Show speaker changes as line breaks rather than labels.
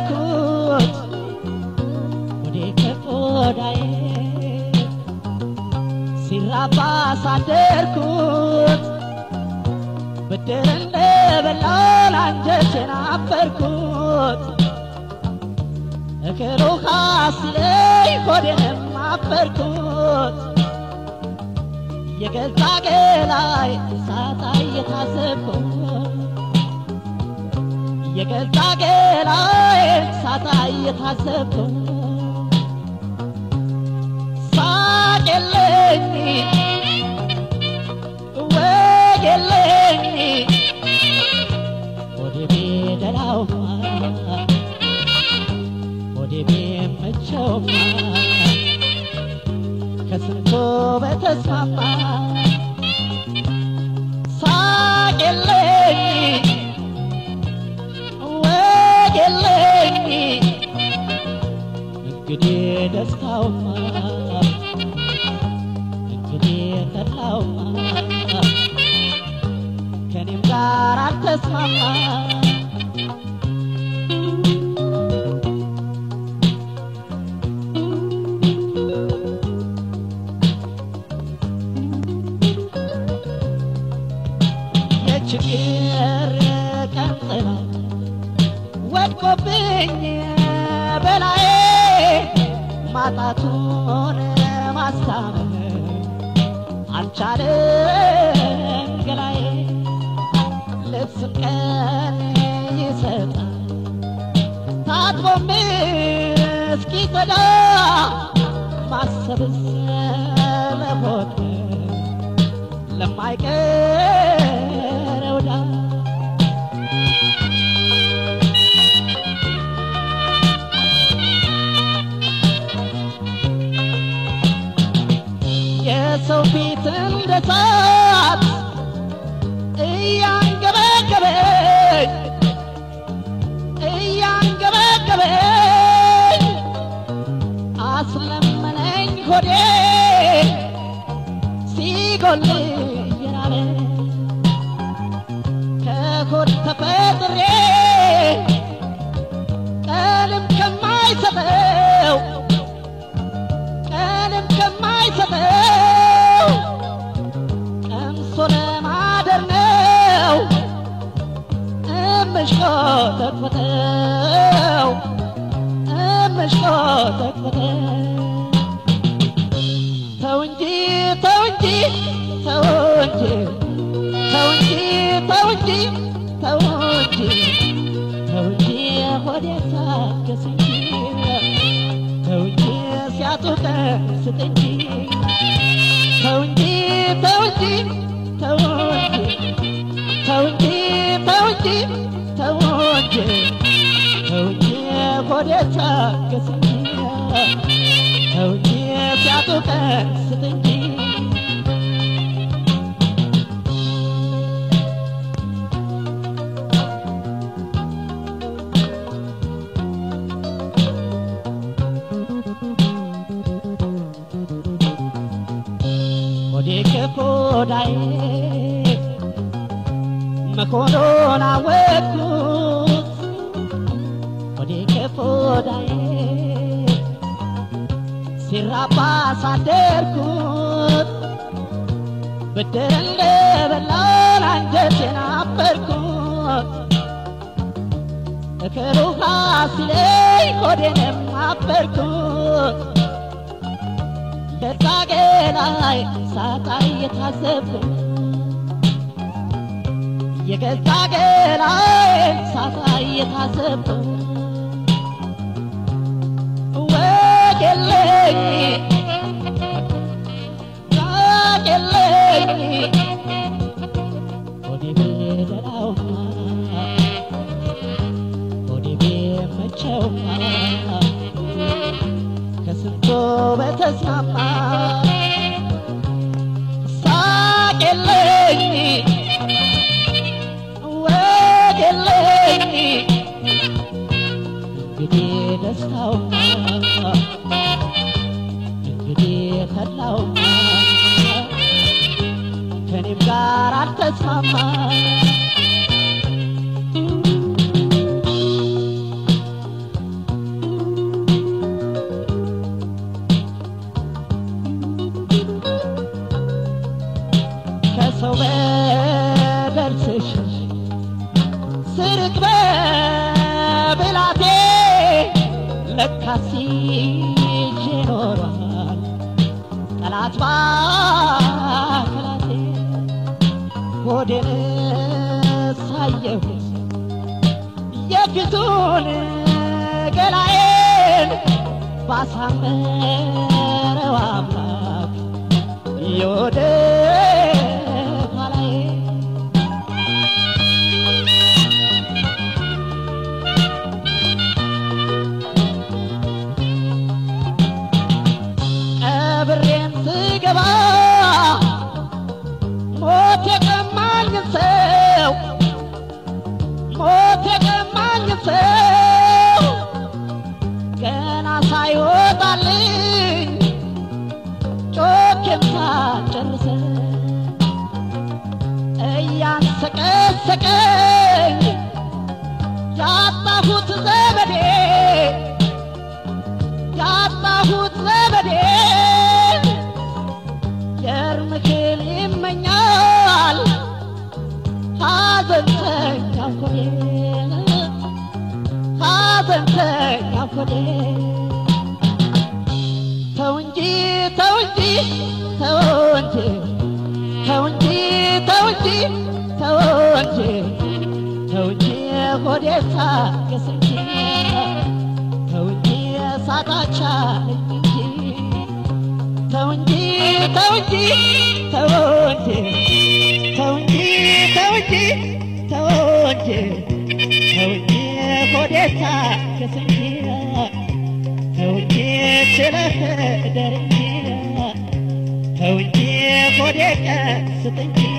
አደርኩት ወዴ ከቆዳዬ ሲራባ ሳደርኩት ብድር እንደበላን አንጀቴን አበርኩት እግሩ ሲለኝ ሆዴንም አበርኩት የገዛ ገላይ ሳታ እየታዘብኩት የገዛ ገላይ ሳታ እየታዘብኩት ሳቅ የለኝ ወግ የለኝ ወደ ቤደላውማ ወደ ቤመቸውማ ከስንቶ በተስማማ ሳቅ የለኝ ወግ የለኝ እንግዲህ ደስታውማ እንግዲህ ተድላውማ ከኔም ጋር አልተስማማ የችግር ቀን ጥላ ወድቆብኝ በላዬ ማጣቱን ማስታመም አልቻለም ገላዬ ልብስም ቀን ይሰጣል ታጥቦም እስኪጸዳ ማሰብስ ለሞት ለማይቀረው ዕዳ የሰው ፊት እንደ እሳት እያንገበገበኝ እያንገበገበኝ አስለመነኝ ሆዴ ሲጎል የራበ ከሆድ ተፈጥሬ ቀንም ከማይሰጠው ቀንም ከማይሰጠው ቀምሶ ለማደር ነው እምሽቆጠቆጠው እምሽቆጠቆጠው ተው እንጂ ተው እንጂ ተው እንጂ ተው እንጂ ተው እንጂ ተው እንጂ ተው እንጂ ሆዴ ታገስ እንጂ ተው እንጂ ሲያጡቀን ስጥ እንጂ ተው እንጂ ተው እንጂ ተው እንጂ ተው እንጂ ተው እንጂ ተው እንጂ ተው እንጂ ሆዴ ታገስ እንጂ ተው እንጂ ሲያጡቀን ስጥ እንጂ ሆዴ ከሆዳዬ መኮኑን አወቅኩት ሆዴ ከሆዳዬ ሲራባ ሳደርኩት ብድር እንደበላን አንጀቴን አበርኩት እክሩ ሲለኝ ሆዴንም አበርኩት ለዛጌ ላይ ሳጣ እየታዘብኩት የገዛ ገላይ ሳጣ እየታዘብኩት ወግ የለኝ ራቅ የለኝ ሆዴ ቢደላውማ ሆዴ ቢመቸውማ ከስንቶ በተስማማ ሳቅ የለኝ ወግ የለኝ እንግዲህ ደስታውማ እንግዲህ ተድላውማ ከኔም ጋር አልተስማማ ስርቅ በብላቴ ለካሲ ይዤ ኖሯል ጠላት ባከላቴ ሆዴን ሳየሁት የፊቱን ገላዬን ባሳመረው አምላክ የወደ ኋላዬ ቀብሬን ስገባ ሞት የቀማኝ ሰው ሞት የቀማኝ ሰው ገና ሳይወጣልኝ ጮኬን ሳጨርሰ እያንሰቀሰቀኝ ያጣሁት ዘመዴ ያጣሁት ዘመዴ የእርምክል ይመኛል ሐዘንተኛ ኮዴ ሐዘንተኛ ኮዴ ተው እንጂ ተው እንጂ ተው እንጂ ተው እንጂ ተው እንጂ ተው እንጂ ተው እንጂ ሆዴ ታገስ እንጂ ተው እንጂ ሳታቻለኝ እንጂ ተው እንጂ ተው እንጂ ተው እንጂ ተው እንጂ ተው እንጂ ተው እንጂ ተው እንጂ ሆዴ ታገስ እንጂ ተው እንጂ ችለህ እደር እንጂ ተው እንጂ ሆዴ ቀስት እንጂ